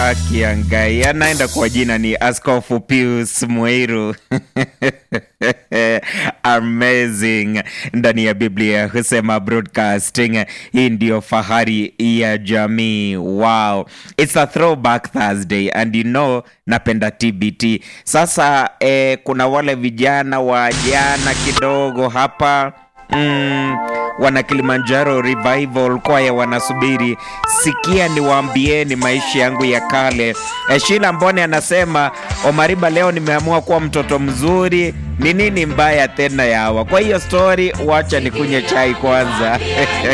Akiangai anaenda kwa jina ni Askofu Pius Mweiru. Amazing. Ndani ya Biblia husema broadcasting, hii ndio fahari ya jamii. Wow, it's a throwback Thursday and you know napenda TBT. Sasa eh, kuna wale vijana wa jana kidogo hapa mm, wana Kilimanjaro Revival kwaya wanasubiri. Sikia niwaambieni maisha yangu ya kale. E, Shila Mbone anasema Omariba, leo nimeamua kuwa mtoto mzuri. Ni nini mbaya tena yawa? Kwa hiyo story, wacha nikunywe chai kwanza.